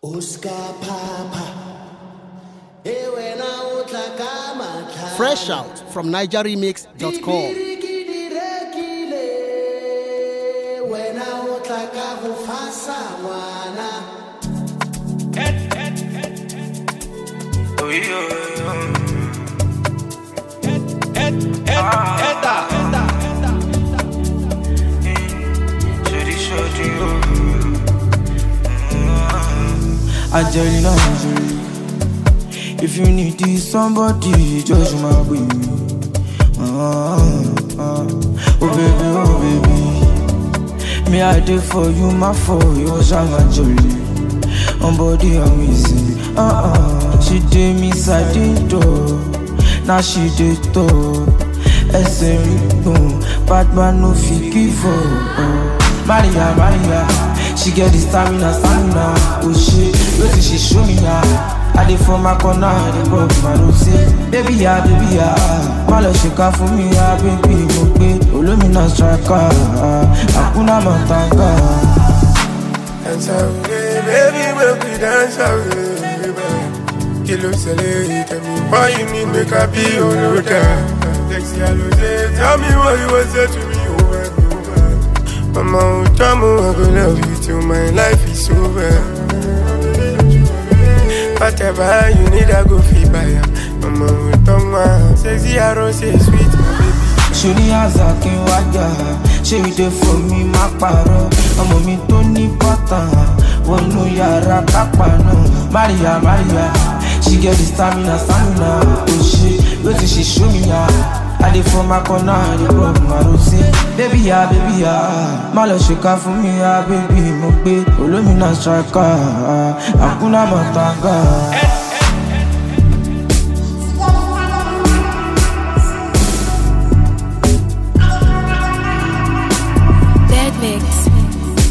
Oscar Papa. Eh, wena o tla ka matlhare. Fresh out from NigerRemix.com. Dibiriki di rekile, wena o tla ka go fasa ngwana. Angelina Jolie. If you need this somebody, just my baby. Ah, ah. Oh baby, oh baby. Me I did for you, my for you, Shama Jolie. On body amazing. Ah ah. She did me side door. Now she did top. ẹsẹ̀ rí gbọ̀n batman no fit give up. Maria Maria she get the stamina stamina o ṣe wetin she show me ya. I dey for my corner I dey pop my rose. Baby ya baby ya má lọ ṣèkà fún mi ya baby mo gbé olómìnà striker àkúnná mọ̀tàgà. Dance away, baby, make we dance away, baby. Kí ló ṣẹlẹ̀ tell me why you need make I be your loader. Sexy Alose, tell me what you want say to me over and over. Mama, oh, Jamu, I go love you till my life is over. Whatever you need, I go feel by ya. Mama, oh, Toma, sexy Alose, sweet, my baby. ṣòní àzà kí n wájà ṣé ìdè fún mi má parọ́ ọmọ mi tó ní bọ́tà wọnú yàrá kápá náà maria maria she get the stamina stamina o ṣe wetin she show me ya i dey for my corner i dey rub my rose baby ya baby ya má lọ ṣèkà fún mi ya baby mo gbé olómìnà striker àkúnná mọ̀tàgà. Dead Mix.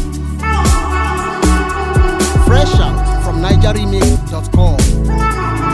Fresh out from NigerRemix.com.